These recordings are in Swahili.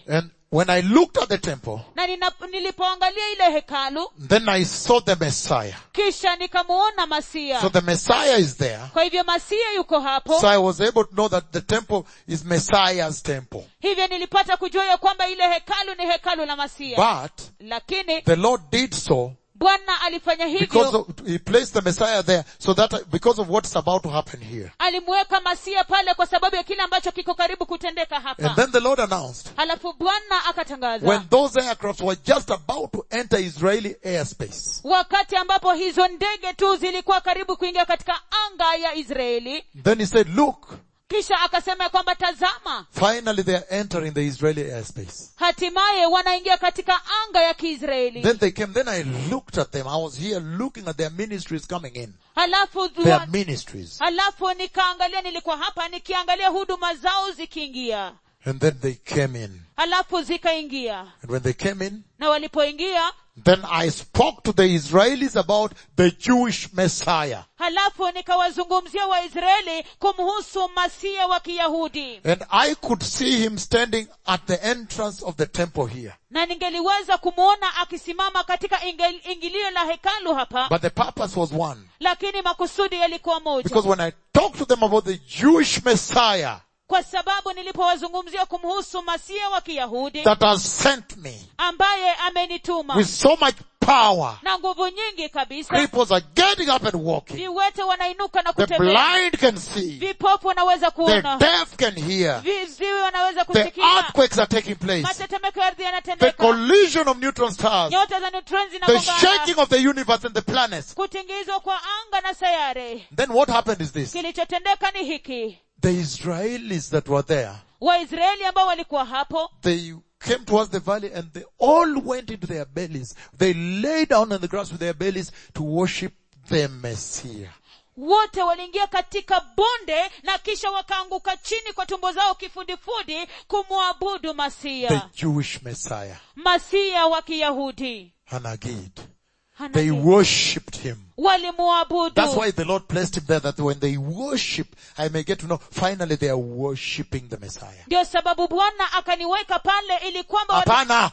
And when I looked at the temple, na nina, nilipoangalia ile hekalu then I saw the Messiah. kisha nikamuona masia So the Messiah is there. kwa hivyo masia yuko hapo So I was able to know that the temple is Messiah's temple. hivyo nilipata kujua ya kwamba ile hekalu ni hekalu la masia But lakini the Lord did so bwana alifanya because hivyo of, he placed the Messiah there so that because of what's about to happen here. alimuweka masia pale kwa sababu ya kile ambacho kiko karibu kutendeka And hapa then the Lord announced halafu bwana akatangaza when those aircrafts were just about to enter Israeli airspace, wakati ambapo hizo ndege tu zilikuwa karibu kuingia katika anga ya israeli then he said, look, kisha akasema ya kwamba tazama finally they are entering the Israeli airspace. hatimaye wanaingia katika anga ya kiisraeli Then they came, then I looked at them. I was here looking at their ministries coming in. halafu Their wa- ministries. halafu nikaangalia nilikuwa hapa nikiangalia huduma zao zikiingia And then they came in. halafu zikaingia And when they came in, na walipoingia then I spoke to the Israelis about the Jewish Messiah. halafu nikawazungumzia waisraeli kumhusu masia wa kiyahudi And I could see him standing at the entrance of the temple here. na ningeliweza kumwona akisimama katika ingel- ingilio la hekalu hapa But the purpose was one. lakini makusudi yalikuwa moja Because when I talked to them about the Jewish Messiah kwa sababu nilipowazungumzia kumhusu masia wa kiyahudi that has sent me ambaye amenituma with so much power, na nguvu nyingi kabisa cripples are getting up and walking. viwete wanainuka na The kutembea blind can see. vipofu wanaweza The kuona deaf can hear. viziwi wanaweza The kusikia earthquakes are taking place. matetemeko ya ardhi The yanatendeka collision of neutron stars. nyota za neutron The zinagongana shaking of the universe and the planets. kutingizwa kwa anga na sayare Then what happened is this. kilichotendeka ni hiki The Israelis that were there, waisraeli ambao walikuwa hapo they came towards the valley and they all went into their bellies. They lay down on the grass with their bellies to worship the Messiah. wote waliingia katika bonde na kisha wakaanguka chini kwa tumbo zao kifudifudi kumwabudu The masia Jewish Messiah. masia wa kiyahudi Hanagid. Hana- They worshipped him. walimwabudu That's why the Lord placed him there that when they worship, I may get to know, finally they are worshipping the Messiah. ndio sababu bwana akaniweka pale ili kwamba watu- Hapana!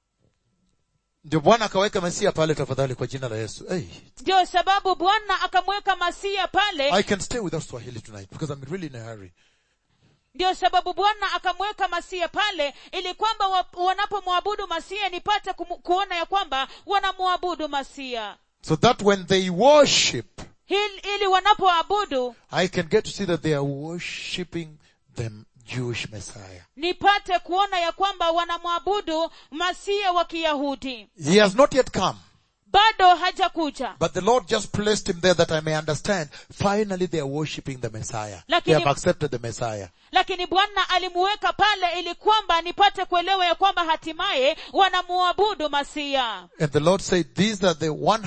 Ndio Bwana akaweka Mesia pale tafadhali kwa jina la Yesu. Hey, ndio sababu bwana akamweka masia pale I can stay without Swahili tonight because I'm really in a hurry. ndio sababu bwana akamweka masia pale ili kwamba wa- wanapomwabudu masia nipate kumu- kuona ya kwamba wanamwabudu masia So that when they worship, Hil, ili wanapoabudu I can get to see that they are worshipping the Jewish Messiah. nipate kuona ya kwamba wanamwabudu masia wa kiyahudi He has not yet come, bado hajakuja but the Lord just placed him there that I may understand. Finally they are worshipping the Messiah. They Lakini- have accepted the Messiah. lakini bwana alimuweka pale ili kwamba nipate kuelewa ya kwamba hatimaye wanamuabudu masia And the Lord said, these are the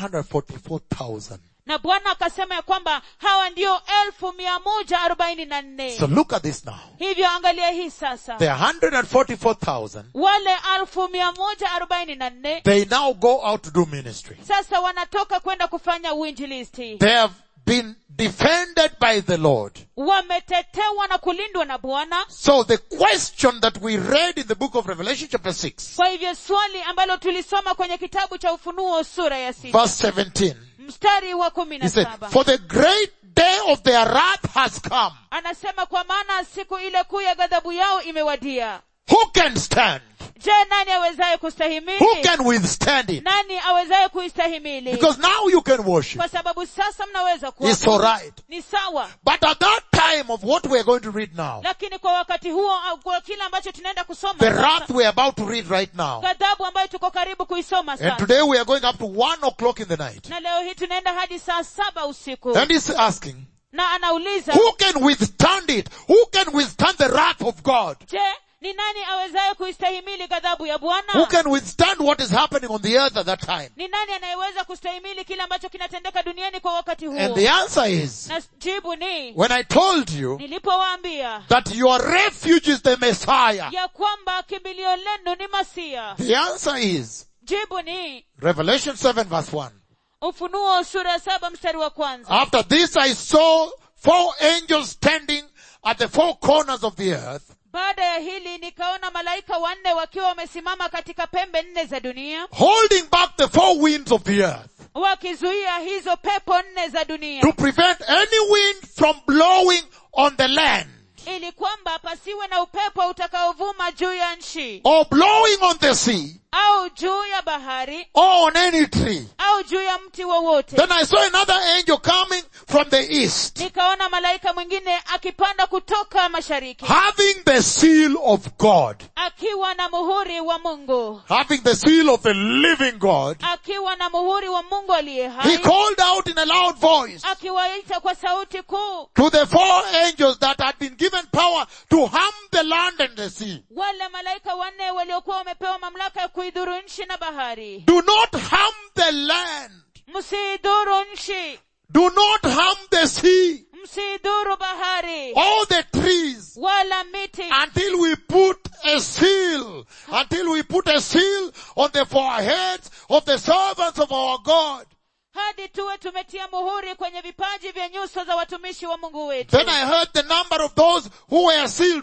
144,000. na bwana akasema ya kwamba hawa ndio elfu mia moja arobaini na nne So look at this now. hivyo angalia hii sasa The 144,000, wale elfu mia moja arobaini na nne they now go out to do ministry. sasa wanatoka kwenda kufanya uinjilisti They have been defended by the Lord. wametetewa na kulindwa na bwana So the question that we read in the book of Revelation chapter 6, kwa hivyo swali ambalo tulisoma kwenye kitabu cha ufunuo sura ya sita verse 17, mstari wa kumi he na said, saba for the great day of their wrath has come. anasema kwa maana siku ile kuu ya ghadhabu yao imewadia Who can stand? je nani awezaye Who kustahimili can withstand it? nani awezaye kuistahimili Because now you can worship. kwa sababu sasa mnaweza It's kuabudu. alright. ni sawa But at that time of what we are going to read now, lakini kwa wakati huo au kwa kile ambacho tunaenda kusoma the sasa, wrath we are about to read right now, ghadhabu ambayo tuko karibu kuisoma and sasa today we are going up to one o'clock in the night. na leo hii tunaenda hadi saa saba usiku And he's asking, na anauliza who can withstand it? Who can withstand the wrath of God? je ni nani awezaye kuistahimili ghadhabu ya Who bwana can withstand what is happening on the earth at that time? ni nani anayeweza kustahimili kile ambacho kinatendeka duniani kwa wakati huo And the answer is, na jibu ni when I told you nilipowaambia that your refuge is the Messiah, ya kwamba kimbilio lenu ni masia the answer is jibu ni Revelation 7 verse 1. ufunuo sura ya saba mstari wa kwanza After this I saw four angels standing at the four corners of the earth, baada ya hili nikaona malaika wanne wakiwa wamesimama katika pembe nne za dunia holding back the four winds of the earth wakizuia hizo pepo nne za dunia to prevent any wind from blowing on the land ili kwamba pasiwe na upepo utakaovuma juu ya nchi or blowing on the sea au juu ya bahari or on any tree. au juu ya mti wowote Then I saw another angel coming from the east, nikaona malaika mwingine akipanda kutoka mashariki having the seal of God, akiwa na muhuri wa mungu having the seal of the living God. akiwa na muhuri wa mungu aliye He hai called out in a loud voice akiwaita kwa sauti kuu to the four angels that had been given power to harm the land and the sea. wale malaika wanne waliokuwa wamepewa mamlaka ya kuidhuru nchi na bahari Do not harm the land. msiidhuru nchi Do not harm the sea msiidhuru bahari or the trees wala miti until we put a seal, until we put a seal on the foreheads of the servants of our God. hadi tuwe tumetia muhuri kwenye vipaji vya nyuso za watumishi wa mungu wetu Then I heard the number of those who were sealed,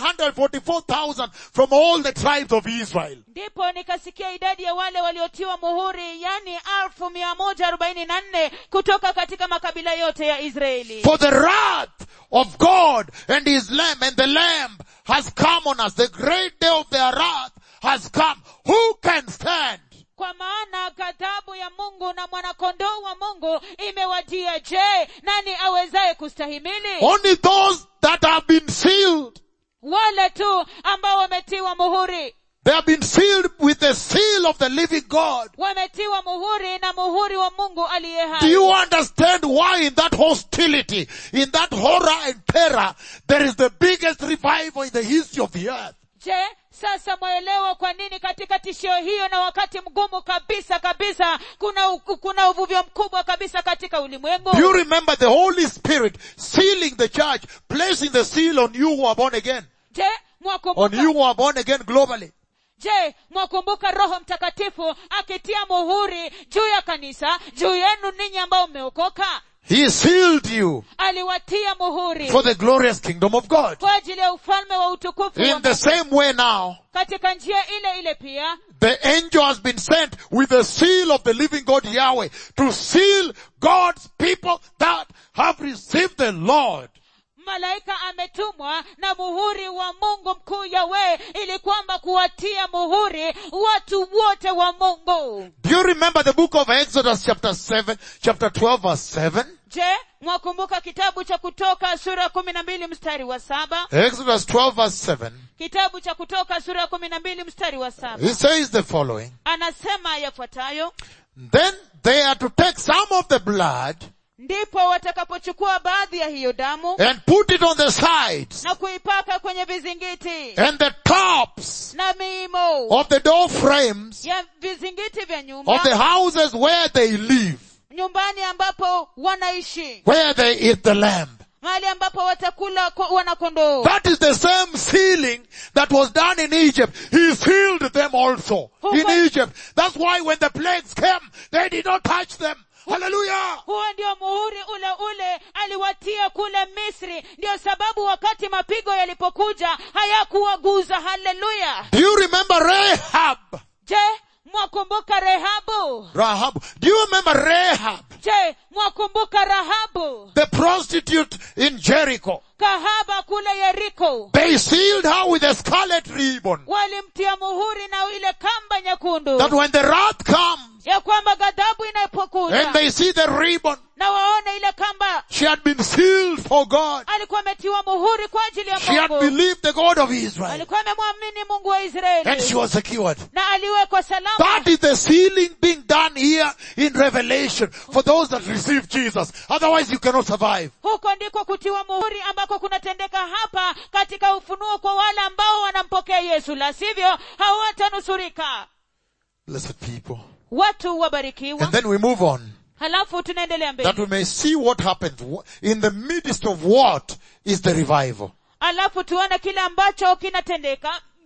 144,000 from all the tribes of Israel. ndipo nikasikia idadi ya wale waliotiwa muhuri yani alfu mia moja arobaini na nne kutoka katika makabila yote ya israeli For the wrath of God and his lamb and the lamb has come on us. The great day of their wrath has come. Who can stand? kwa maana ghadhabu ya mungu na mwanakondoo wa mungu imewajia je nani awezaye kustahimili Only those that have been sealed. wale tu ambao wametiwa muhuri They have been sealed with the seal of the living God. wametiwa muhuri na muhuri wa mungu aliye Do hai you understand why in that hostility, in that horror and terror, there is the biggest revival in the history of the earth? je sasa mwaelewa kwa nini katika tishio hiyo na wakati mgumu kabisa kabisa kuna u- kuna uvuvio mkubwa kabisa katika ulimwengu Do you remember the Holy Spirit sealing the church, placing the seal on you who are born again? je On mwakumbuka you who are born again globally. je mwakumbuka roho mtakatifu akitia muhuri juu ya kanisa juu yenu ninyi ambao mmeokoka He sealed you aliwatia muhuri for the glorious kingdom of God. kwa ajili ya ufalme wa utukufu wa In the Mungu. same way now, katika njia ile ile pia the angel has been sent with the seal of the living God Yahweh to seal God's people that have received the Lord. malaika ametumwa na muhuri wa mungu mkuu yawe ili kwamba kuwatia muhuri watu wote wa mungu Do you remember the book of Exodus chapter 7, chapter 12 verse 7? je mwakumbuka kitabu cha kutoka sura ya kumi na mbili mstari wa saba Exodus 12 verse 7. kitabu cha kutoka sura ya kumi na mbili mstari wa saba He says the following. anasema yafuatayo Then they are to take some of the blood ndipo watakapochukua baadhi ya hiyo damu and put it on the sides na kuipaka kwenye vizingiti and the tops na miimo of the door frames ya vizingiti vya of the nyumba houses where they live, nyumbani ambapo wanaishi where they eat the lamb. mahali ambapo watakula ko- wanakondoo That is the same sealing that was done in Egypt. He sealed them also in Who- Egypt. That's why when the plagues came, they did not touch them. Hallelujah. huo ndio muhuri ule ule aliwatia kule misri ndio sababu wakati mapigo yalipokuja hayakuwaguza haleluya Do you remember Rahab? je mwakumbuka rehabu Rahab. Do you remember Rahab? je mwakumbuka rahabu The prostitute in Jericho. kahaba kule yeriko They sealed her with a scarlet ribbon. walimtia muhuri na ile kamba nyekundu That when the wrath comes ya kwamba ghadhabu and inapokuja they see the ribbon, na waone ile kamba she had been sealed for God. alikuwa ametiwa muhuri kwa ajili ya She had mungu believed the God of Israel. alikuwa amemwamini mungu wa And she israeli was secured. na aliwekwa salama That is the sealing being done here in Revelation for those that receive Jesus. Otherwise you cannot survive. huko ndiko kutiwa muhuri ambako kunatendeka hapa katika ufunuo kwa wale ambao wanampokea yesu la sivyo hawatanusurika Blessed people. watu wabarikiwa And then we move on. halafu tunaendelea That mbele we may see what happens. In the midst of what is the revival. halafu tuone kile ambacho kinatendeka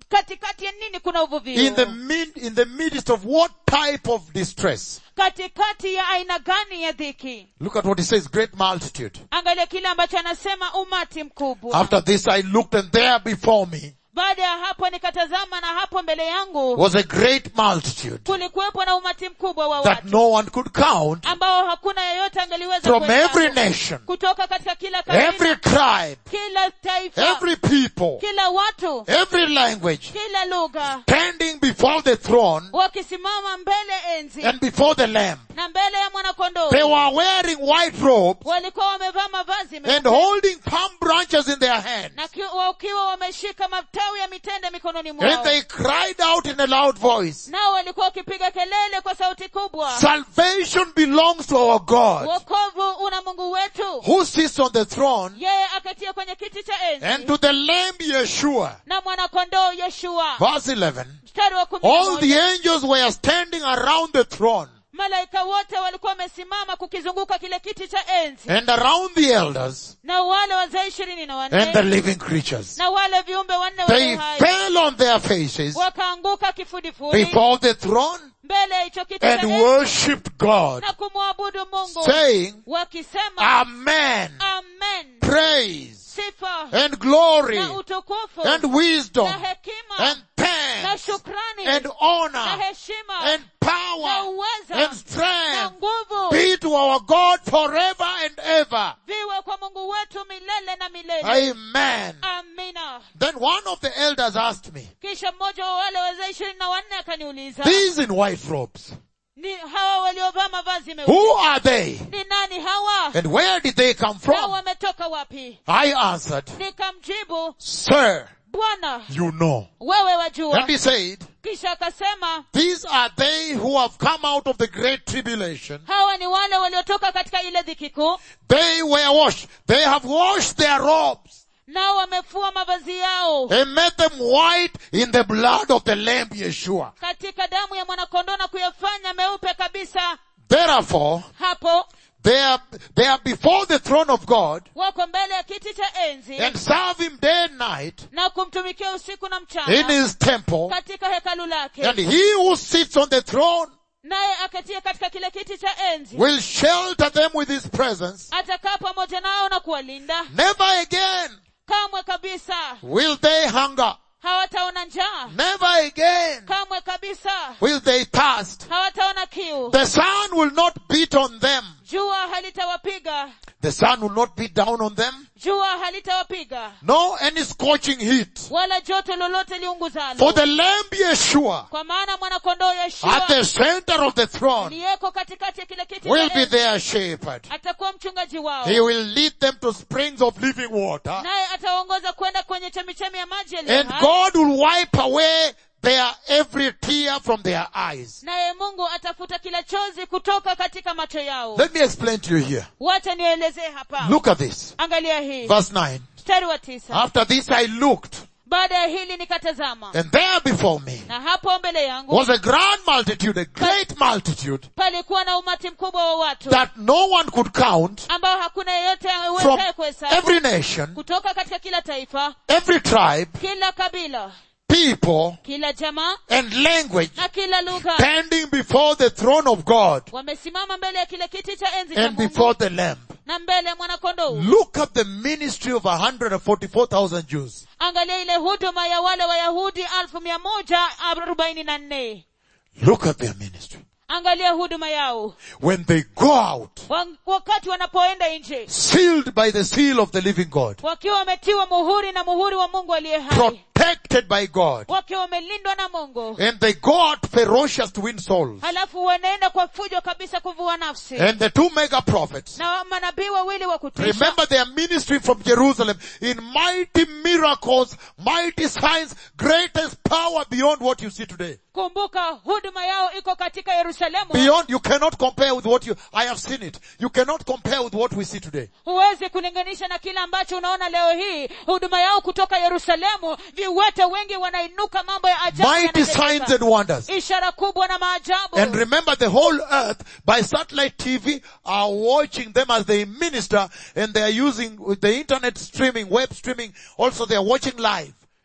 katikati ya nini kuna In the uvuvio mid, in the midst of what type of distress? katikati ya aina gani ya dhiki Look at what he says, great multitude. angalia kile ambacho anasema umati mkubwa After this I looked and there before me baada ya hapo nikatazama na hapo mbele yangu was a great multitude kulikuwepo na umati mkubwa wa that watu no one could count ambao hakuna yeyote angeliweza from kuhesabu. every nation, kutoka katika kila kabila every tribe, kila taifa every people, kila watu every language, kila lugha standing before the throne wakisimama mbele enzi and before the Lamb. na mbele ya mwanakondoo They were wearing white robes walikuwa wamevaa mavazi and meupe holding palm branches in their hands. na ki- wakiwa wameshika matawi ya mitende mikononi And mwao they cried out in a loud voice, nao walikuwa wakipiga kelele kwa sauti kubwa Salvation belongs to our God wokovu una mungu wetu who sits on the throne yeye akatia kwenye kiti cha and enzi to the Lamb Yeshua. na mwanakondoo yeshua Verse 11. mstari wa kumi na All the moja angels were standing around the throne malaika wote walikuwa wamesimama kukizunguka kile kiti cha enzi and around the elders na wale wazee ishirini na and the wanne living creatures. na wale viumbe wanne They wenye uhai fell on their faces wakaanguka kifudifudi before the throne mbele ya hicho kiti cha and enzi worshipped God, na kumwabudu mungu saying, wakisema Amen, amen praise sifa and glory na utukufu and wisdom na hekima and na thanks shukrani and na honor heshima and na power uweza and na strength nguvu be to our God forever and ever. viwe kwa mungu wetu milele na milele Amen. amina Then one of the elders asked me, kisha mmoja wa wale wazee ishirini na wanne akaniuliza these in white robes, ni hawa waliovaa mavazi meupe who are they? ni nani hawa And where did they come na from? wametoka wapi I answered, nikamjibu Sir, bwana you know. wewe And wajua he said, kisha akasema these are they who have come out of the great tribulation. hawa ni wale waliotoka katika ile dhiki kuu They were washed. They have washed their robes nao wamefua mavazi yao and made them white in the blood of the Lamb Yeshua. katika damu ya mwanakondoo na kuyafanya meupe kabisa Therefore, hapo they are, they are before the throne of God wako mbele ya kiti cha enzi and serve him day and night na kumtumikia usiku na in mchana his temple. katika hekalu lake And he who sits on the throne naye akatia katika kile kiti cha enzi will shelter them with his presence. atakaa pamoja nao na kuwalinda Never again kamwe kabisa will they hunger. hawataona njaa Never again kamwe kabisa will they thirst. hawataona kiu The sun will not beat on them. jua halitawapiga The sun will not beat down on them. jua halitawapiga No any scorching heat. wala joto lolote For liunguzalo the Lamb Yeshua kwa maana mwanakondoo at yeshua the center of the throne aliyeko katikati ya kile kiti will cha be enzi their shepherd. atakuwa mchungaji wao He will lead them to springs of living water naye atawaongoza kwenda kwenye chemichemi ya maji yaliyo and hai God will wipe away their every tear from their eyes. naye mungu atafuta kila chozi kutoka katika macho yao Let me explain to you here. wacha nielezee hapa Look at this. angalia hii Verse 9. mstari wa tisa After this I looked baada ya hili nikatazama and there before me na hapo mbele yangu was a grand multitude, a great multitude palikuwa na umati mkubwa wa watu that no one could count ambao hakuna yeyote from awezaye kuhesabu every nation, kutoka katika kila taifa every tribe, kila kabila people, kila jamaa and language na kila lugha standing before the throne of God wamesimama mbele ya kile kiti cha enzi cha and mungu before the Lamb. na mbele ya mwanakondoo Look at the ministry of 144,000 Jews. angalia ile huduma ya wale wayahudi alfu mia moja arobaini na nne Look at their ministry. angalia huduma yao When they go out, Wa- wakati wanapoenda nje sealed by the seal of the living God, wakiwa wametiwa muhuri na muhuri wa mungu aliye hai protected by God, wakiwa wamelindwa na mungu and they go out ferocious to win souls. halafu wanaenda kwa fujo kabisa kuvua nafsi And the two mega prophets, na manabii wawili wa kutisha remember their ministry from Jerusalem in mighty miracles, mighty signs, greatest power beyond what you see today. kumbuka huduma yao iko katika yerusalemu Beyond, you cannot compare with what you, I have seen it. You cannot compare with what we see today. huwezi kulinganisha na kile ambacho unaona leo hii huduma yao kutoka yerusalemu viwete wengi wanainuka mambo ya ajabu Mighty yanatendeka. signs and wonders. ishara kubwa na maajabu And remember the whole earth by satellite TV are watching them as they minister and they are using with the internet streaming, web streaming, also they are watching live.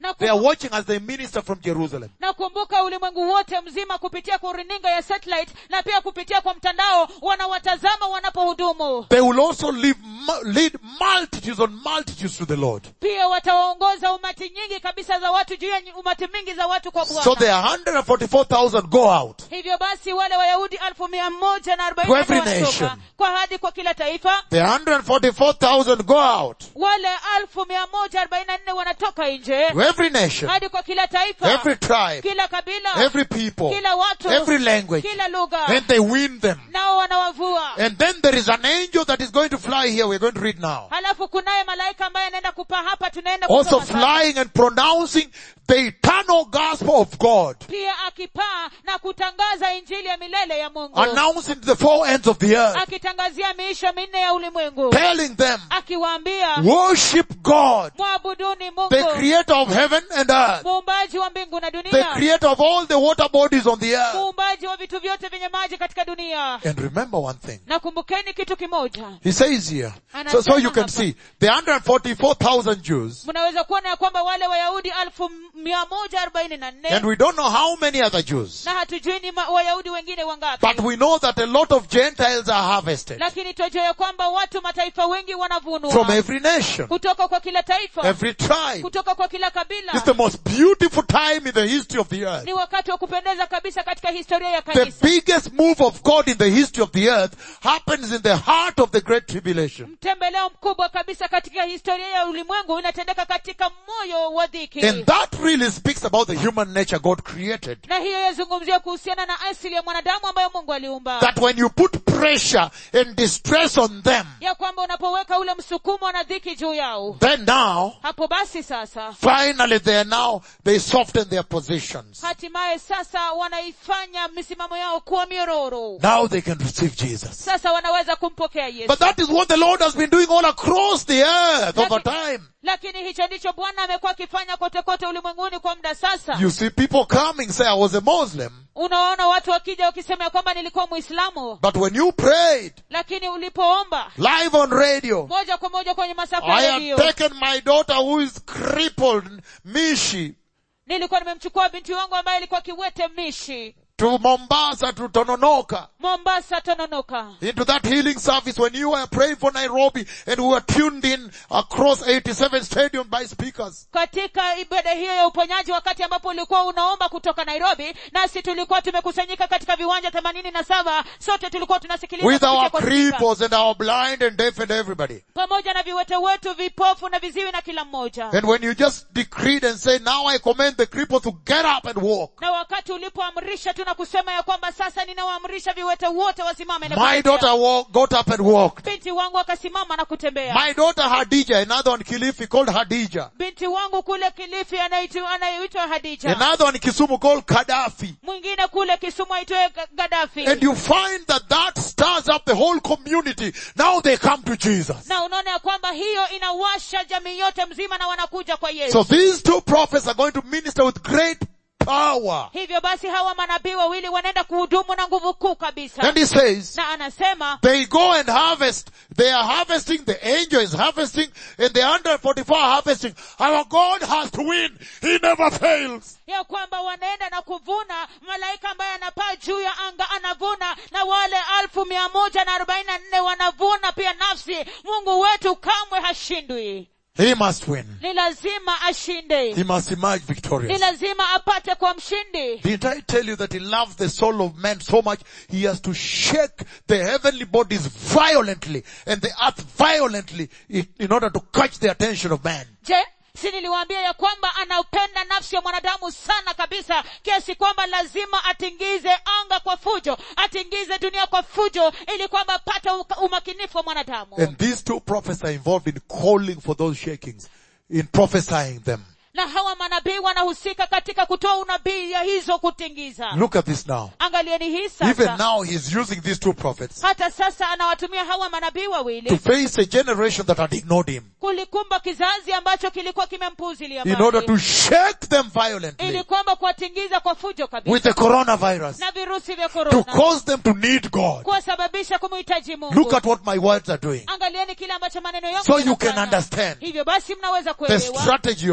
Na They are kumbuka, watching as they minister from Jerusalem. na kumbuka ulimwengu wote mzima kupitia kwa runinga ya satellite na pia kupitia kwa mtandao wanawatazama wanapohudumu They will also lead, lead multitudes on multitudes to the Lord. pia watawaongoza umati nyingi kabisa za watu juu ya umati mingi za watu kwa So bwana there are 144,000 go out. hivyo basi wale wayahudi alfu mia moja na To every arobaini nation. wanatoka kwa hadi kwa kila taifa The 144,000 go out. wale alfu mia moja arobaini na nne wanatoka nje To every nation, hadi kwa kila taifa every tribe, kila kabila every people, kila watu every language. kila lugha And they win them. nao wanawavua And then there is an angel that is going to fly here. We're going to read now. halafu kunaye malaika ambaye anaenda kupaa hapa tunaenda Also kusoma sasa. flying and pronouncing the eternal gospel of God. pia akipaa na kutangaza injili ya milele ya mungu Announcing to the four ends of the earth. akitangazia miisho minne ya ulimwengu Telling them, akiwaambia worship God, mwabuduni the mungu creator of heaven and earth, muumbaji wa mbingu na the dunia creator of all the water bodies on the earth. muumbaji wa vitu vyote vyenye maji katika dunia And remember one thing. na kumbukeni kitu kimoja He says here, so, so you can see, the 144,000 Jews, mnaweza kuona ya kwamba wale wayahudi alfu mia moja arobaini na and nne we don't know how many other Jews, na hatujui ni ma- wayahudi wengine wangapi but we know that a lot of Gentiles are harvested lakini twajua ya kwamba watu mataifa wengi from wanavunwa every nation, kutoka kwa kila taifa every tribe. kutoka kwa kila kabila It's the most beautiful time in the history of the earth. ni wakati wa kupendeza kabisa katika historia ya The kanisa biggest move of God in the history of the earth happens in the heart of the great tribulation. mtembeleo mkubwa kabisa katika historia ya ulimwengu inatendeka katika moyo wa dhiki And that really speaks about the human nature God created. na hiyo yazungumzia kuhusiana na asili ya mwanadamu ambayo mungu aliumba That when you put pressure and distress on them, ya kwamba unapoweka ule msukumo na dhiki juu yao then now, hapo basi sasa finally they are now, they soften their positions. hatimaye sasa wanaifanya misimamo yao kuwa myororo Now they can receive Jesus. sasa wanaweza kumpokea yesu But that is what the Lord has been doing all across the earth over time. lakini hicho ndicho bwana amekuwa akifanya kote kote ulimwenguni kwa muda sasa You see people coming say, I was a Muslim. unawaona watu wakija wakisema ya kwamba nilikuwa mwislamu But when you prayed lakini ulipoomba live on radio, moja kwa moja kwenye masafa I ya had redio taken my daughter who is crippled, Mishi, nilikuwa nimemchukua binti wangu ambaye alikuwa kiwete mishi to Mombasa, to Tononoka, mombasa tononoka into that healing service when you were praying for Nairobi and we were tuned in across 87 stadium by speakers. katika ibada hiyo ya uponyaji wakati ambapo ulikuwa unaomba kutoka nairobi nasi tulikuwa tumekusanyika katika viwanja themanini na saba sote tulikuwa tunasikiliza With kupitia our kwa spika. cripples and our blind and deaf and everybody. pamoja na viwete wetu vipofu na viziwi na kila mmoja And when you just decreed and say, now I command the cripple to get up and walk. na wakati ulipoamrisha tu na kusema ya kwamba sasa ninawaamrisha viwete wote wasimame na My kutembea. daughter walk, got up and walked. binti wangu akasimama na kutembea My daughter Hadija, another one Kilifi called Hadija. binti wangu kule kilifi anaitu- anayeitwa hadija Another one Kisumu called Gaddafi. mwingine kule kisumu aitwaye Ga- gadafi And you find that that stirs up the whole community. Now they come to Jesus. na unaona ya kwamba hiyo inawasha jamii yote mzima na wanakuja kwa yesu So these two prophets are going to minister with great power. hivyo basi hawa manabii wawili wanaenda kuhudumu na nguvu kuu kabisa And he says, na anasema they go and harvest. They are harvesting. The angel is harvesting and the 144 are harvesting. Our God has to win. He never fails. ya kwamba wanaenda na kuvuna malaika ambaye anapaa juu ya anga anavuna na wale alfu mia moja na arobaini na nne wanavuna pia nafsi mungu wetu kamwe hashindwi He must win. ni lazima ashinde He must emerge ni victorious. lazima apate kwa mshindi Didn't I tell you that he loves the soul of man so much he has to shake the heavenly bodies violently and the earth violently in, in order to catch the attention of man? je si niliwaambia ya kwamba anaupenda nafsi ya mwanadamu sana kabisa kiasi kwamba lazima atingize anga kwa fujo atingize dunia kwa fujo ili kwamba apate uka- umakinifu wa mwanadamu And these two prophets are involved in calling for those shakings, in prophesying them. na hawa manabii wanahusika katika kutoa unabii ya hizo kutingiza Look at this now. angalieni hii Even sasa now he's using these two prophets hata sasa anawatumia hawa manabii to wawili face a generation that had ignored him kulikumba kizazi ambacho kilikuwa kimempuuzilia in order mbali to shake them ili violently kwamba kuwatingiza kwa fujo kabisa with the coronavirus na virusi vya to korona cause them to need God. kuwasababisha kumhitaji mungu Look at what my words are doing. angalieni kile ambacho maneno yangu So you can yanafanya. understand hivyo basi mnaweza the kuelewa strategy of God.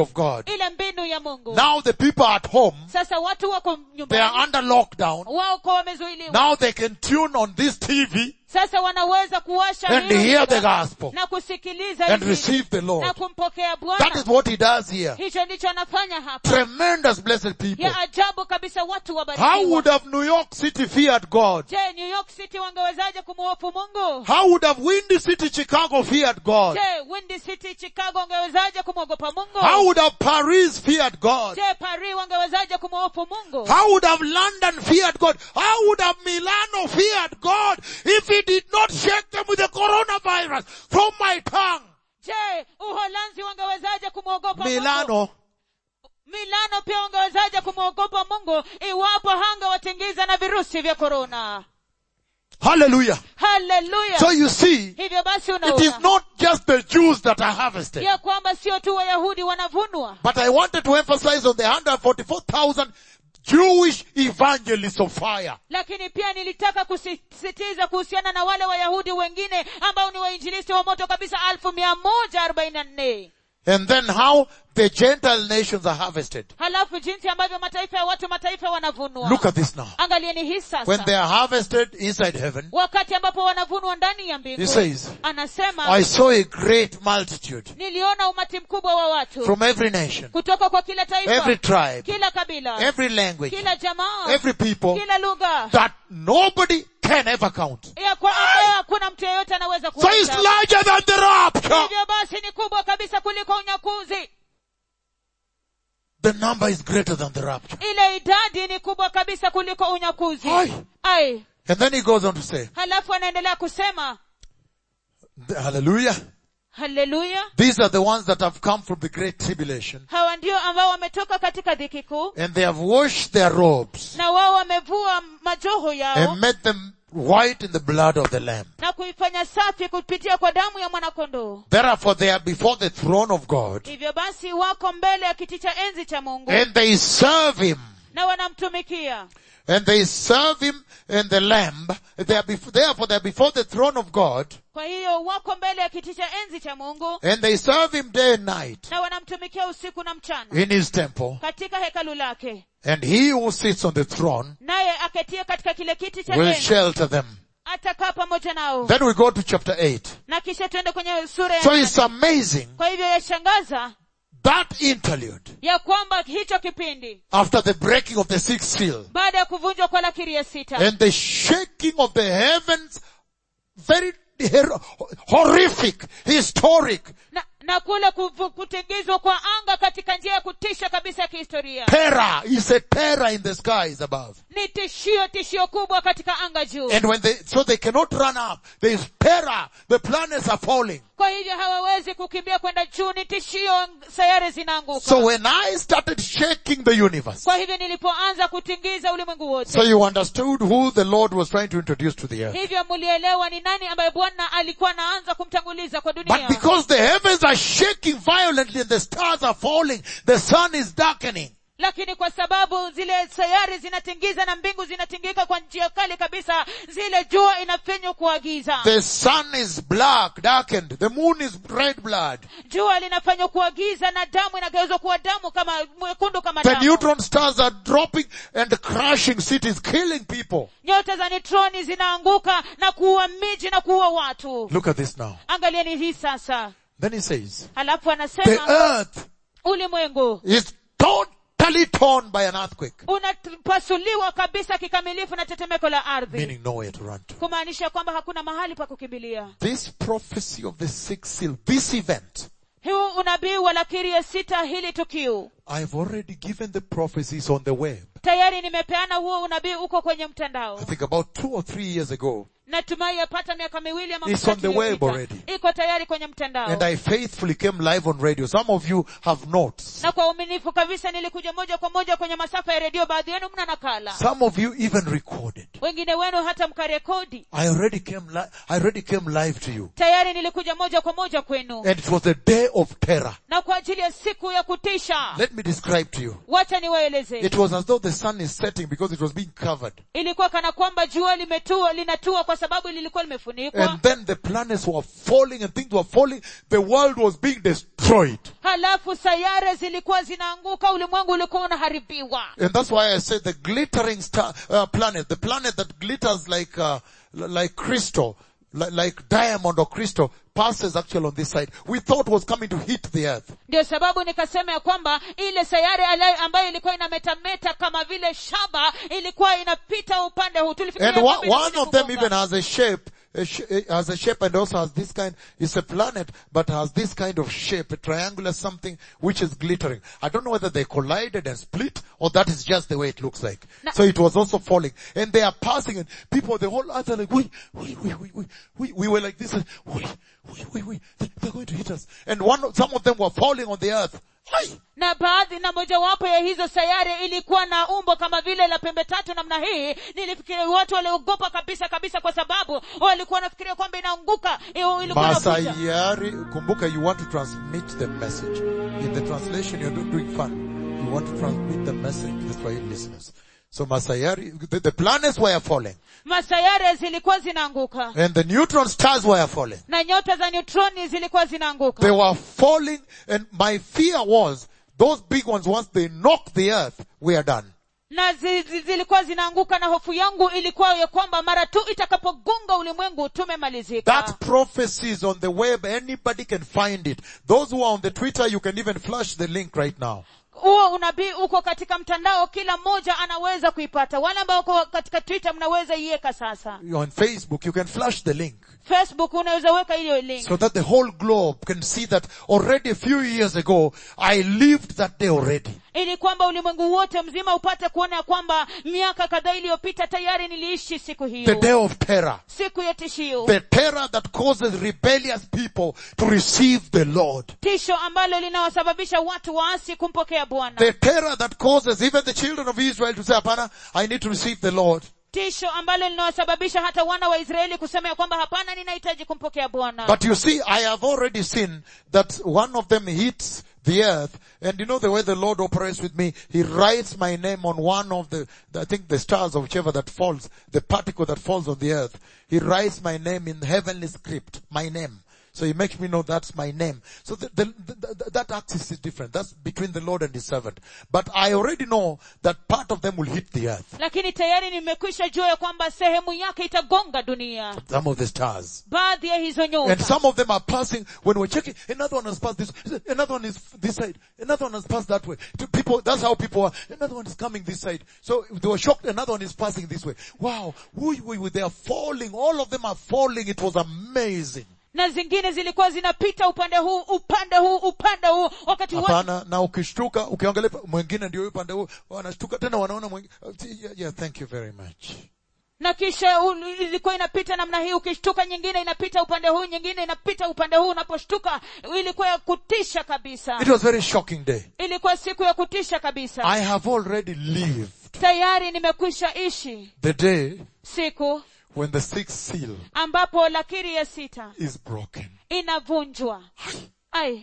ile mbinu ya mungu Now the people at home, sasa watu wako they nyumbani are under lockdown. wako wamezuiliwa Now they can tune on this TV sasa wanaweza kuwasha and hilo hear the runinga gospel na kusikiliza and Injili receive the na Lord. kumpokea That bwana is what he does here. hicho ndicho anafanya hapa Tremendous blessed people. ya ajabu kabisa watu How wabarikiwa would have New York City feared God? je new york city wangewezaje kumhofu mungu How would have Windy City, Chicago feared God? je windy city chicago wangewezaje kumwogopa mungu How would have Paris feared God? je paris wangewezaje kumhofu mungu How would have London feared God? How would have Milano feared God if he did not shake them with the coronavirus from my tongue? je uholanzi wangewezaje kumwogopa mungu Milano. milano pia wangewezaje kumwogopa mungu iwapo hangewatingiza na virusi vya korona Hallelujah. haleluya So you see, hivyo basi it is unaona not just the Jews that are harvested. ya kwamba sio tu wayahudi wanavunwa But I wanted to emphasize on the 144,000 Jewish evangelists of fire. lakini pia nilitaka kusisitiza kuhusiana na wale wayahudi wengine ambao ni wainjilisti wa moto kabisa alfu mia moja arobaini na nne And then how the Gentile nations are harvested. halafu jinsi ambavyo mataifa ya watu mataifa wanavunwa Look at this now. angalieni hii When sasa they are harvested inside heaven, wakati ambapo wanavunwa ndani ya mbingu he says, anasema I saw a great multitude niliona umati mkubwa wa watu from every nation, kutoka kwa kila taifa every tribe, kila kabila every language, kila jamaa every people kila lugha that nobody can ever count. ya kwa ambayo hakuna mtu yeyote anaweza So it's kuhesabu. larger than the rapture. hivyo basi ni kubwa kabisa kuliko unyakuzi The number is greater than the rapture. ile idadi ni kubwa kabisa kuliko unyakuzi Ai. ai And then he goes on to say, halafu anaendelea kusema hallelujah. haleluya These are the ones that have come from the great tribulation hawa ndio ambao wametoka katika dhiki kuu and they have washed their robes na wao wamevua majoho yao and made them white in the blood of the lamb. na kuifanya safi kupitia kwa damu ya mwanakondoo Therefore they are before the throne of God hivyo basi wako mbele ya kiti cha enzi cha mungu and they serve him na wanamtumikia and they serve him and the lamb. They are before, therefore they are before the throne of God kwa hiyo wako mbele ya kiti cha enzi cha mungu and they serve him day and night na wanamtumikia usiku na mchana in his temple katika hekalu lake and he who sits on the throne naye aketie katika kile kiti cha will enzi shelter them. atakaa pamoja nao Then we go to chapter 8. na kisha tuende kwenye sura ya So nane. it's amazing kwa hivyo yashangaza that interlude ya kwamba hicho kipindi after the breaking of the sixth seal baada ya kuvunjwa kwa lakiri ya sita and the shaking of the heavens, very her- horrific, historic, na, na kule kuvu- kutingizwa kwa anga katika njia ya kutisha kabisa ya kihistoria terror is a terror in the skies above. ni tishio tishio kubwa katika anga juu And when they, so they cannot run up. There is terror. The planets are falling. kwa hivyo hawawezi kukimbia kwenda juu ni tishio sayari zinaanguka So when I started shaking the universe, kwa hivyo nilipoanza kutingiza ulimwengu wote so you understood who the Lord was trying to introduce to the earth. hivyo mlielewa ni nani ambaye bwana alikuwa anaanza kumtanguliza kwa But dunia because the heavens are shaking violently and the stars are falling, the sun is darkening. lakini kwa sababu zile sayari zinatingiza na mbingu zinatingika kwa njia kali kabisa zile jua inafinywa kuagiza The sun is black, darkened. The moon is red blood. jua linafanywa kuagiza na damu inageuzwa kuwa damu kama mwekundu kama The damu neutron stars are dropping and crushing cities, killing people. nyota za nitroni zinaanguka na kuua miji na kuua watu Look at this now. angalieni hii sasa Then he says, halafu the anasema earth ulimwengu is totally torn by an earthquake, unapasuliwa kabisa kikamilifu na tetemeko la ardhi meaning nowhere to run to. kumaanisha kwamba hakuna mahali pa kukimbilia This prophecy of the sixth seal, this event, huu unabii wa lakiri ya sita hili tukio I've already given the prophecies on the web. tayari nimepeana huo unabii uko kwenye mtandao I think about two or three years ago. natumai yapata miaka miwili ama It's mitatu on the web iliyopita. already. iko tayari kwenye mtandao And I faithfully came live on radio. Some of you have notes. na kwa uaminifu kabisa nilikuja moja kwa moja kwenye masafa ya redio baadhi yenu mna nakala Some of you even recorded. wengine wenu hata mkarekodi I already came, li- I already came live to you. tayari nilikuja moja kwa moja kwenu And it was a day of terror. na kwa ajili ya siku ya kutisha Let me describe to you. wacha niwaeleze It was as though the sun is setting because it was being covered. ilikuwa kana kwamba jua limetua linatua kwa sababu lilikuwa limefunikwa And then the planets were falling and things were falling. The world was being destroyed. halafu sayare zilikuwa zinaanguka ulimwengu ulikuwa unaharibiwa And that's why I said the glittering star, uh, planet, the planet that glitters like, uh, l- like crystal, like, like diamond or crystal, passes actually on this side. We thought was coming to hit the earth. ndio sababu nikasema ya kwamba ile sayare ala- ambayo ilikuwa inametameta kama vile shaba ilikuwa inapita upande huu Tulifikiria And one, kwamba one inakuja of them kugonga. even has a shape, a sh- it has a shape and also has this kind, it's a planet, but has this kind of shape, a triangular something which is glittering. I don't know whether they collided and split or that is just the way it looks like. Na- so it was also falling and they are passing and people, the whole earth are like, we, we, we, we, we, we, we were like this, and we, we, we, we, they're going to hit us. And one, of- some of them were falling on the earth. Aye. na baadhi na mojawapo ya hizo sayari ilikuwa na umbo kama vile la pembe tatu namna hii nilifikiria watu waliogopa kabisa kabisa kwa sababu walikuwa wanafikiria kwamba inaanguka Iyo- ilikuwa inakuja. Masayari, kumbuka you want to transmit the message. In the translation you're not doing fun. You want to transmit the message to the Swahili listeners. So Masayari, the, the planets were falling. masayare zilikuwa zinaanguka And the neutron stars were falling. na nyota za neutroni zilikuwa zinaanguka They were falling and my fear was those big ones once they knock the earth, we are done. na zi, zi, zilikuwa zinaanguka na hofu yangu ilikuwa ya kwamba mara tu itakapogonga ulimwengu tumemalizika That prophecy is on the web. Anybody can find it. Those who are on the Twitter, you can even flash the link right now. huo unabii uko katika mtandao kila mmoja anaweza kuipata wale ambao uko katika twitter mnaweza iweka sasa You're on Facebook, you can flash the link. facebook unaweza weka hiyo link So that the whole globe can see that already a few years ago, I lived that day already. ili kwamba ulimwengu wote mzima upate kuona ya kwamba miaka kadhaa iliyopita tayari niliishi siku The hiyo day of terror. siku ya tishio The terror that causes rebellious people to receive the Lord. tisho ambalo linawasababisha watu waasi kumpokea bwana The terror that causes even the children of Israel to say, Apana, I need to receive the Lord. tisho ambalo linawasababisha hata wana wa israeli kusema ya kwamba hapana ninahitaji kumpokea bwana But you see, I have already seen that one of them hits the earth, and you know the way the Lord operates with me, He writes my name on one of the, I think the stars or whichever that falls, the particle that falls on the earth. He writes my name in heavenly script, my name. So he makes me know that's my name. So the, the, the, that axis is different. That's between the Lord and His servant. But I already know that part of them will hit the earth. lakini tayari nimekwisha jua ya kwamba sehemu yake itagonga dunia Some of the stars. baadhi ya hizo And nyota some of them are passing, when we're checking, another one has passed this, another one is this side, another one has passed that way. To people, that's how people are, another one is coming this side. So they were shocked, another one is passing this way. Wow, woo, woo, woo, they are falling, all of them are falling, it was amazing. na zingine zilikuwa zinapita upande huu upande huu upande huu wakati wote Hapana, na ukishtuka, ukiangalia pa- mwingine ndio upande huu, wanashtuka tena wanaona mwingine, yeah, yeah, thank you very much. na kisha u- ilikuwa inapita namna hii ukishtuka nyingine inapita upande huu nyingine inapita upande huu unaposhtuka ilikuwa ya kutisha kabisa It was a very shocking day. ilikuwa siku ya kutisha kabisa I have already lived tayari nimekwisha ishi the day siku when the sixth seal ambapo lakiri ya sita is broken. inavunjwa ai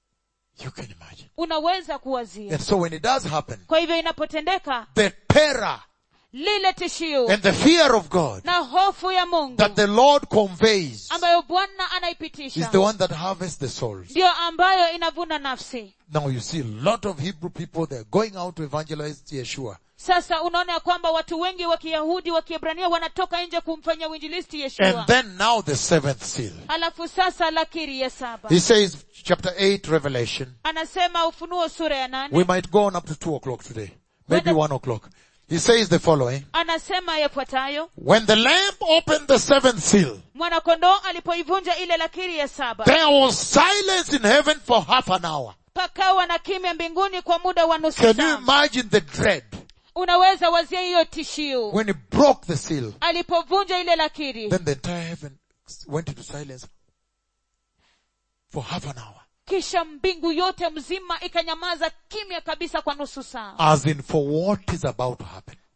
You can imagine. unaweza kuwazia And so when it does happen, kwa hivyo inapotendeka the terror lile tishio and the fear of God na hofu ya mungu that the Lord conveys ambayo bwana is anaipitisha the one that harvests the souls. ndiyo ambayo inavuna nafsi Now you see a lot of Hebrew people, they're going out to evangelize Yeshua. sasa unaona ya kwamba watu wengi wa kiyahudi wa kiebrania wanatoka nje kumfanya uinjilisti yeshua And then now the seventh seal. alafu sasa lakiri ya saba He says, chapter 8, Revelation. anasema ufunuo sura ya nane We might go on up to 2 o'clock today. Maybe Whether- 1 o'clock. He says the following. anasema yafuatayo When the Lamb opened the seventh seal, mwanakondoo alipoivunja ile lakiri ya saba there was silence in heaven for half an hour. pakawa na kimya mbinguni kwa muda wa nusu Can you saa imagine the dread unaweza wazia hiyo tishio when he broke the seal? alipovunja ile lakiri Then the entire heaven went into silence for half an hour. kisha mbingu yote mzima ikanyamaza kimya kabisa kwa nusu saa As in for what is about to happen.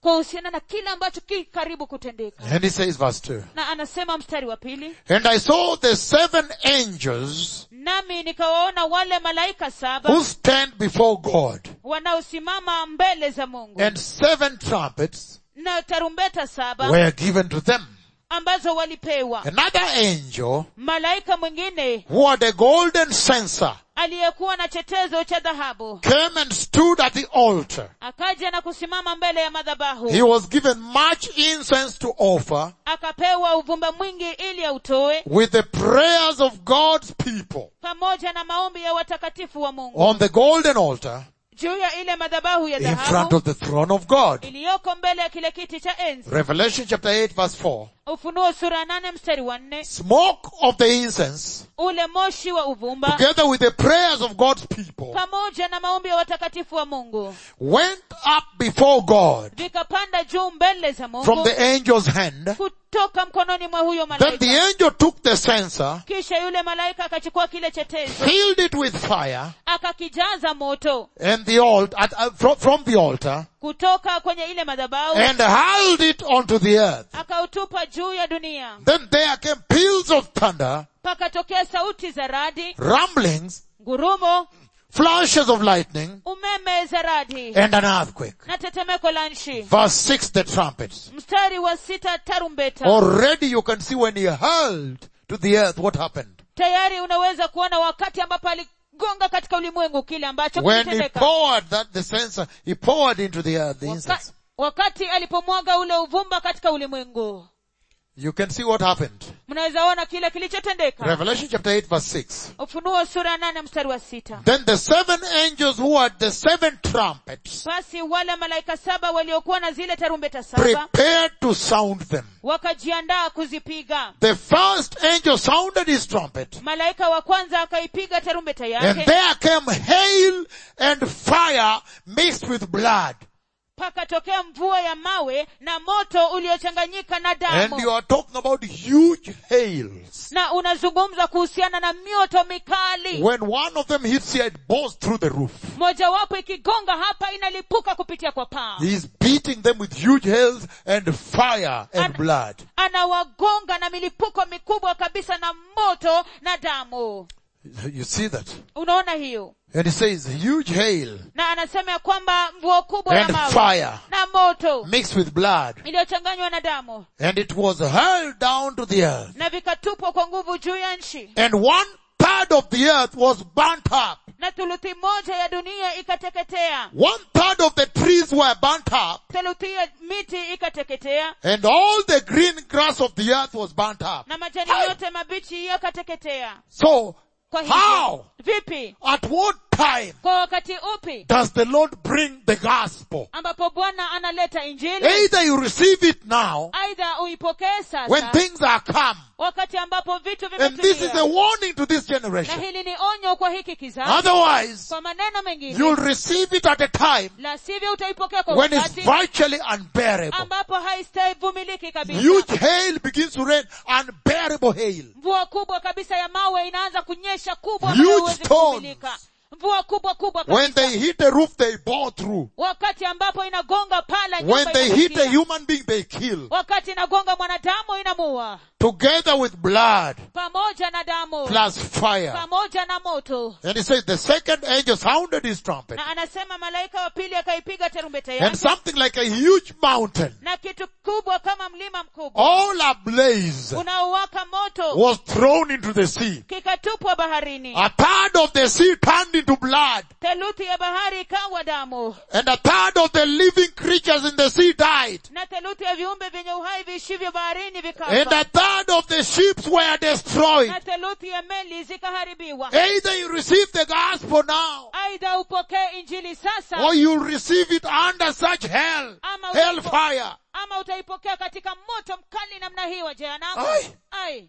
kuhusiana na kile ambacho ki karibu kutendeka And he says verse 2. na anasema mstari wa pili And I saw the seven angels nami nikawaona wale malaika saba who stand before God wanaosimama mbele za mungu and seven trumpets na tarumbeta saba were given to them. ambazo walipewa Another angel malaika mwingine who had a golden censer aliyekuwa na chetezo cha dhahabu came and stood at the altar. akaja na kusimama mbele ya madhabahu He was given much incense to offer akapewa uvumba mwingi ili autoe with the prayers of God's people pamoja na maombi ya watakatifu wa mungu on the golden altar juu ya ile madhabahu ya in front dhahabu of the throne of God. iliyoko mbele ya kile kiti cha enzi Revelation chapter 8 verse 4. ufunuo sura ya nane mstari wa nne Smoke of the incense ule moshi wa uvumba together with the prayers of God's people pamoja na maombi ya watakatifu wa mungu went up before God vikapanda juu mbele za from mungu the angel's hand. kutoka mkononi mwa huyo Then the malaika angel took the censer, kisha yule malaika akachukua kile chetezo filled it with fire, akakijaza moto and the altar, at, uh, from, from the altar, kutoka kwenye ile madhabahu and hurled it onto the earth. akautupa juu ya dunia Then there came peals of thunder, pakatokea sauti za radi rumblings, ngurumo flashes of lightning, umeme za radi and an earthquake. na tetemeko la nchi Verse 6, the trumpets. mstari wa sita tarumbeta Already you can see when he hurled to the earth what happened. tayari unaweza kuona wakati ambapo aligonga katika ulimwengu kile ambacho When he kilitendeka poured that, the censer, he poured into the earth the Waka, incense. wakati alipomwaga ule uvumba katika ulimwengu You can see what happened. mnaweza ona kile kilichotendeka Revelation chapter 8 verse 6. ufunuo sura ya nane mstari wa sita Then the seven angels who had the seven trumpets basi wale malaika saba waliokuwa na zile tarumbeta saba prepared to sound them. wakajiandaa kuzipiga The first angel sounded his trumpet malaika wa kwanza akaipiga tarumbeta and yake there came hail and fire mixed with blood. pakatokea mvua ya mawe na moto uliochanganyika na And damu you are talking about huge hails. na unazungumza kuhusiana na mioto mikali When one of them hits here, it bores through the roof. mojawapo ikigonga hapa inalipuka kupitia kwa paa He's beating them with huge hails and fire and An- blood. anawagonga na milipuko mikubwa kabisa na moto na damu You see that? unaona hiyo And he says huge hail na anasema ya kwamba mvua kubwa ya and mawe fire na moto mixed with blood. iliyochanganywa na damu And it was hurled down to the earth. na vikatupwa kwa nguvu juu ya nchi And one third of the earth was burnt up. na thuluthi moja ya dunia ikateketea One third of the trees were burnt up. theluthi ya miti ikateketea And all the green grass of the earth was burnt up. na majani yote mabichi yakateketea So, kwa hivyo how? vipi At what time kwa wakati upi does the Lord bring the gospel? ambapo bwana analeta injili Either you receive it now, aidha uipokee when sasa things are come. wakati ambapo vitu And this is a vimetulia warning to this na generation. hili ni onyo kwa hiki kizazi Otherwise, kwa maneno mengine you'll receive it at a time la sivyo utaipokea kwa when it's wakati virtually unbearable. ambapo haistahivumiliki kabisa Huge hail begins to rain, unbearable hail. mvua kubwa kabisa ya mawe inaanza kunyesha kubwa Huge ambayo huwezi storms. kuvumilika mvua kubwa kubwa When kabisa they hit a roof, they bore through. wakati ambapo inagonga pala When nyumba they hit a inafikia. human being, they kill. wakati inagonga mwanadamu inamua Together with blood pamoja na damu plus fire. pamoja na moto And he says the second angel sounded his trumpet. na anasema malaika wa pili akaipiga tarumbeta And yake something like a huge mountain, na kitu kubwa kama mlima mkubwa all ablaze, unaowaka moto was thrown into the sea. kikatupwa baharini A third of the sea turned into blood. theluthi ya bahari ikawa damu And a third of the living creatures in the sea died. na theluthi ya viumbe vyenye uhai viishivyo baharini And vikafa a third of the ships were destroyed. na theluthi ya meli zikaharibiwa Either you receive the gospel now, aidha upokee injili sasa or you receive it under such hell, ama, hellfire. ama utaipokea katika moto mkali namna hii wa jehanamu Ai. ai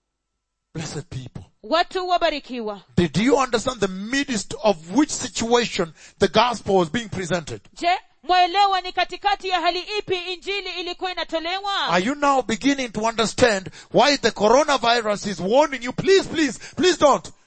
Blessed people. watu wabarikiwa Did you understand the midst of which situation the gospel was being presented? je mwaelewa ni katikati ya hali ipi injili ilikuwa inatolewa Are you now beginning to understand why the coronavirus is warning you, please, please, please don't.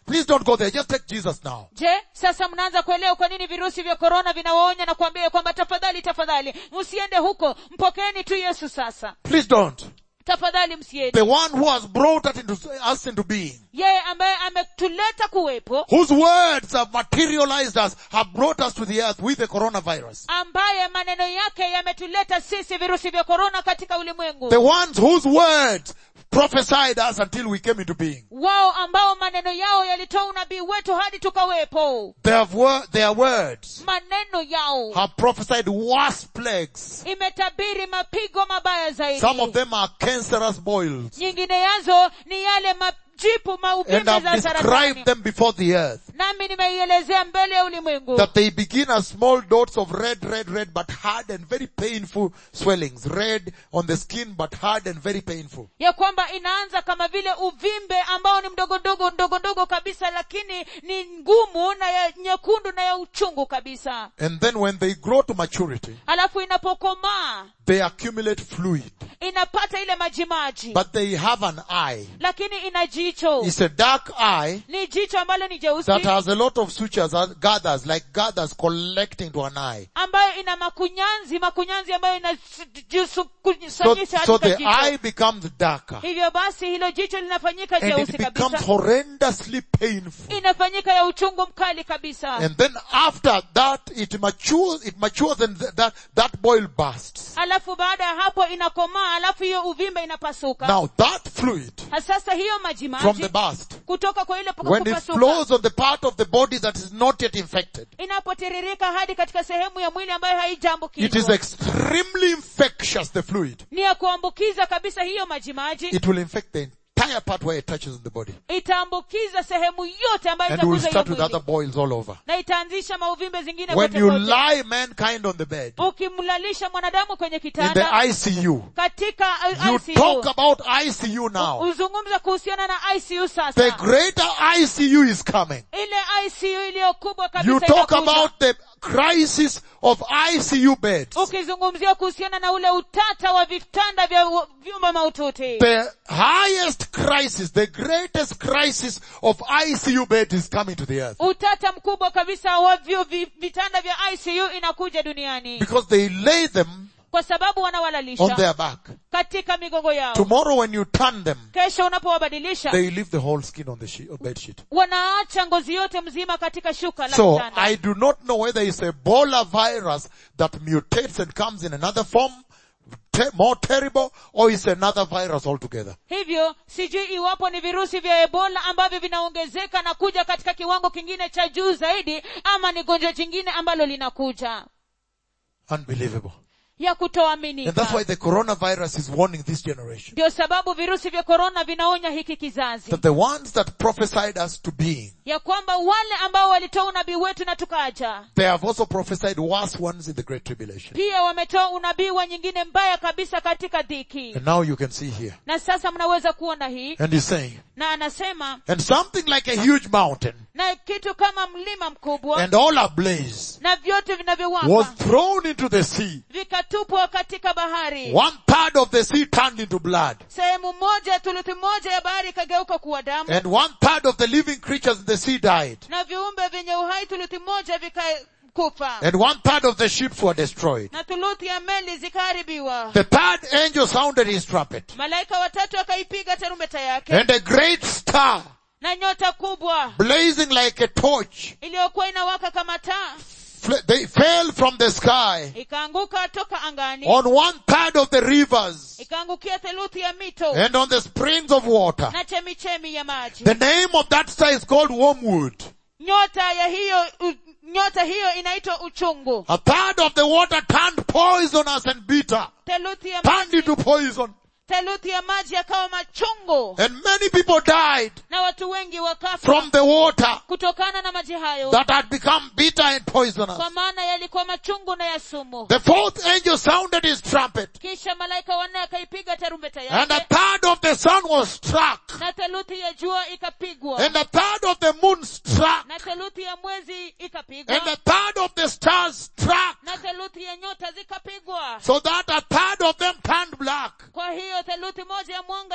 Please don't go there. Just take Jesus now. je sasa mnaanza kuelewa kwa nini virusi vya korona vinawaonya na kuambia kwamba tafadhali tafadhali msiende huko mpokeeni tu yesu sasa Please don't. tafadhali msiende The one who has brought us into, us into being, yeye ambaye ametuleta kuwepo whose words have materialized us, have brought us to the earth with the coronavirus. ambaye maneno yake yametuleta sisi virusi vya korona katika ulimwengu The ones whose words prophesied us until we came into being. wao ambao maneno yao yalitoa unabii wetu hadi tukawepo They have wor- their words maneno yao have prophesied worse plagues. imetabiri mapigo mabaya zaidi Some of them are cancerous boils nyingine yazo ni yale majipu and mauvimbe have za described saratani them before the earth. nami nimeielezea mbele ya ulimwengu That they begin as small dots of red, red, red, but hard and very painful swellings. Red on the skin, but hard and very painful. ya kwamba inaanza kama vile uvimbe ambao ni mdogo ndogo ndogo ndogo kabisa lakini ni ngumu na ya nyekundu na ya uchungu kabisa And then when they grow to maturity, alafu inapokomaa they accumulate fluid. inapata ile majimaji But they have an eye. lakini ina jicho It's a dark eye ni jicho ambalo ni jeusi that has a lot of sutures, uh, gathers, like gathers collecting to an eye. ambayo ina makunyanzi makunyanzi ambayo So, inakusanyisha so katika the jicho eye becomes darker. hivyo basi hilo jicho linafanyika And jeusi it becomes kabisa horrendously painful. inafanyika ya uchungu mkali kabisa And then after that, it matures, it matures and th- that, that boil bursts. alafu baada ya hapo inakomaa alafu hiyo uvimbe inapasuka Now that fluid Na sasa hiyo from majimaji the burst, kutoka kwa ile when it kupasuka flows on the part of the body that is not yet infected, inapotiririka hadi katika sehemu ya mwili ambayo it is haijaambukizwa extremely infectious, the fluid. ni ya kuambukiza kabisa hiyo majimaji It will infect the entire part where it touches in the body. itaambukiza sehemu yote ambayo And will itaguza hiyo start with mwili other boils all over. na itaanzisha mauvimbe zingine When kote you kote. lie mankind on the bed, ukimlalisha mwanadamu kwenye in the kitanda ICU, katika uh, you ICU talk about ICU now. uzungumza kuhusiana na ICU The sasa greater ICU is coming. ile ICU iliyo kubwa kabisa You talk inakuja. about the crisis of ICU beds. ukizungumzia kuhusiana na ule utata wa vitanda vya u- vyumba maututi The highest crisis, the greatest crisis of ICU beds is coming to the earth. utata mkubwa kabisa wa vyo vi- vitanda vya ICU inakuja duniani Because they lay them kwa sababu on wanawalalisha their back. katika migongo yao Tomorrow when you turn them, kesho unapowabadilisha they leave the whole skin on the she- uh, bed sheet. wanaacha ngozi yote mzima katika shuka la So kitanda I do not know whether it's Ebola virus that mutates and comes in another form, te- more terrible, or it's another virus altogether. hivyo sijui iwapo ni virusi vya ebola ambavyo vinaongezeka na kuja katika kiwango kingine cha juu zaidi ama ni gonjwa jingine ambalo linakuja Unbelievable. ya And that's kutoaminika why the coronavirus is warning this generation. ndio sababu virusi vya korona vinaonya hiki kizazi That the ones that prophesied us to being, ya kwamba wale ambao walitoa unabii wetu na tukaja they have also prophesied worse ones in the Great Tribulation. pia wametoa unabii wa nyingine mbaya kabisa katika dhiki And now you can see here. na sasa mnaweza kuona hii And he's saying, na anasema and something like a huge mountain na kitu kama mlima mkubwa and all ablaze na vyote was vinavyowaka thrown into the sea. vikatupwa katika bahari One third of the sea turned into blood. sehemu moja thuluthi moja ya bahari ikageuka kuwa damu And one third of the living creatures in the sea died. na viumbe vyenye uhai thuluthi moja vikakufa And one third of the ships were destroyed. na thuluthi ya meli zikaharibiwa The third angel sounded his trumpet. malaika watatu akaipiga tarumbeta yake And a great star, na nyota kubwa blazing like a torch, iliyokuwa inawaka kama taa fl- they fell from the sky ikaanguka toka angani on one third of the rivers ikaangukia theluthi ya mito and on the springs of water. na chemichemi ya maji The name of that star is called wormwood. nyota ya hiyo u, nyota hiyo inaitwa uchungu A third of the water turned poisonous and bitter. theluthi ya Turned maji into poison. theluthi ya maji yakawa machungu And many people died na watu wengi wakafa from the water kutokana na maji hayo that had become bitter and poisonous. kwa maana yalikuwa machungu na ya sumu The fourth angel sounded his trumpet kisha malaika wanne akaipiga tarumbeta and a yake third of the sun was struck na theluthi ya jua ikapigwa and a third of the moon struck na theluthi ya mwezi and ikapigwa a third of the stars struck na theluthi ya nyota zikapigwa so that a third of them turned black. kwa hiyo theluthi moja ya mwanga ikawa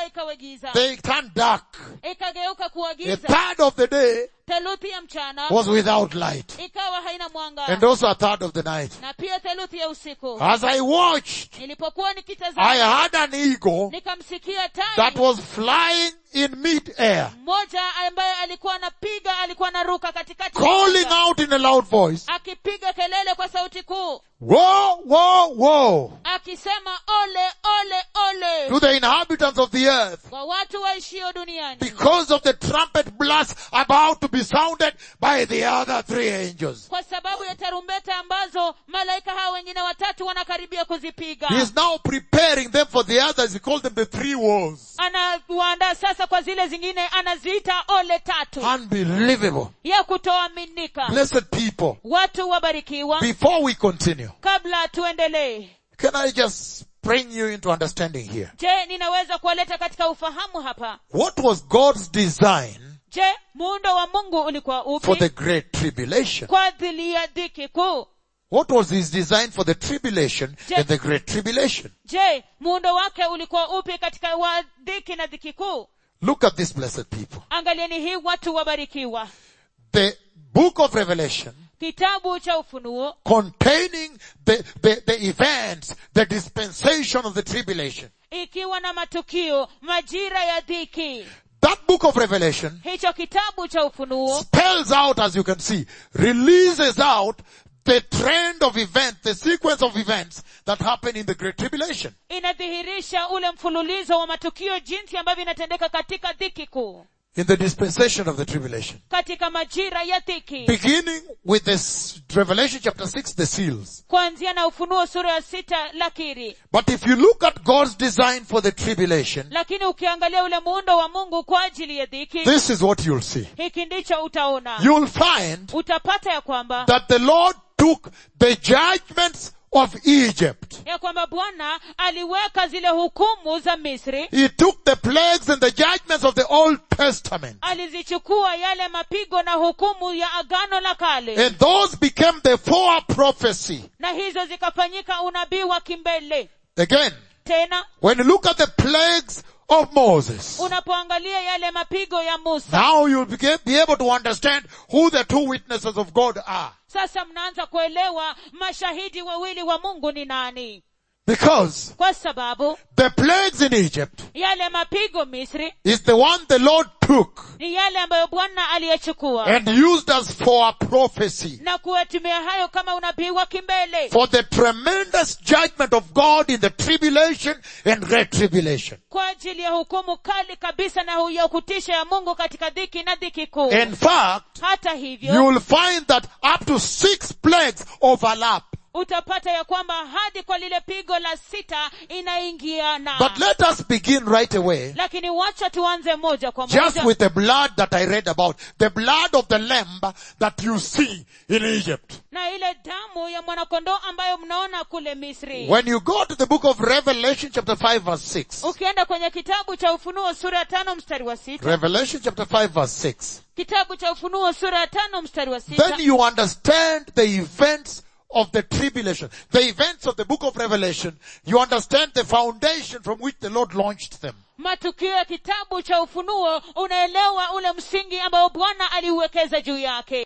giza they turned dark. ikageuka kuwa A giza third of the day theluthi ya mchana was without light. ikawa haina mwanga And also a third of the night. na pia theluthi ya usiku As I watched, nilipokuwa I nikitazama had an eagle nikamsikia that tai was flying in mid-air, mmoja ambaye alikuwa anapiga alikuwa anaruka katikati ya calling anga, out in a loud voice, akipiga kelele kwa sauti kuu Woe, woe, woe akisema ole ole ole to the inhabitants of the earth kwa watu waishio duniani because of the trumpet blast about to be sounded by the other three angels. kwa sababu ya tarumbeta ambazo malaika hao wengine watatu wanakaribia kuzipiga He is now preparing them for the others. He called them the three woes. anawaandaa sasa kwa zile zingine anaziita ole tatu Unbelievable. ya kutoaminika Blessed people. watu wabarikiwa Before we continue, kabla tuendelee can I just bring you into understanding here? je ninaweza kuwaleta katika ufahamu hapa What was God's design je muundo wa mungu ulikuwa for the upi great tribulation? kwa ajili ya dhiki kuu What was his design for the tribulation Je- and the great tribulation? je muundo wake ulikuwa upi katika wa dhiki na dhiki kuu Look at this blessed people. angalieni hii watu wabarikiwa The book of Revelation kitabu cha ufunuo containing the, the, the events, the dispensation of the tribulation. ikiwa na matukio majira ya dhiki That book of Revelation hicho kitabu cha ufunuo spells out, as you can see, releases out the trend of events, the sequence of events that happen in the Great Tribulation. inadhihirisha ule mfululizo wa matukio jinsi ambavyo inatendeka katika dhiki kuu In the dispensation of the tribulation. katika majira ya dhiki Beginning with this Revelation chapter 6, the seals. kuanzia na ufunuo sura ya sita lakiri But if you look at God's design for the tribulation, lakini ukiangalia ule muundo wa mungu kwa ajili ya dhiki this is what you'll see. hiki ndicho utaona You'll find utapata ya kwamba that the Lord took the judgments of Egypt. ya kwamba bwana aliweka zile hukumu za misri He took the plagues and the judgments of the Old Testament. alizichukua yale mapigo na hukumu ya agano la kale And those became the fore prophecy. na hizo zikafanyika unabii wa kimbele Again, tena when you look at the plagues of Moses, unapoangalia yale mapigo ya musa now you'll be be able to understand who the two witnesses of God are. sasa mnaanza kuelewa mashahidi wawili wa mungu ni nani Because kwa sababu the plagues in Egypt yale mapigo misri is the one the Lord took ni yale ambayo bwana aliyechukua and used us for a prophecy. na kuyatumia hayo kama unabii wa kimbele For the tremendous judgment of God in the tribulation and great tribulation. kwa ajili ya hukumu kali kabisa na ya kutisha ya mungu katika dhiki na dhiki kuu In fact, hata hivyo you will find that up to six plagues overlap. utapata ya kwamba hadi kwa lile pigo la sita inaingiana But let us begin right away lakini wacha tuanze moja kwa just moja with the blood that I read about. The blood of the lamb that you see in Egypt. na ile damu ya mwanakondoo ambayo mnaona kule misri When you go to the book of Revelation chapter 5 verse 6. ukienda kwenye kitabu cha ufunuo sura ya tano mstari wa sita Revelation chapter 5 verse 6. kitabu cha ufunuo sura ya tano mstari wa sita Then you understand the events of the tribulation. The events of the book of Revelation. You understand the foundation from which the Lord launched them. matukio ya kitabu cha ufunuo unaelewa ule msingi ambao bwana aliuwekeza juu yake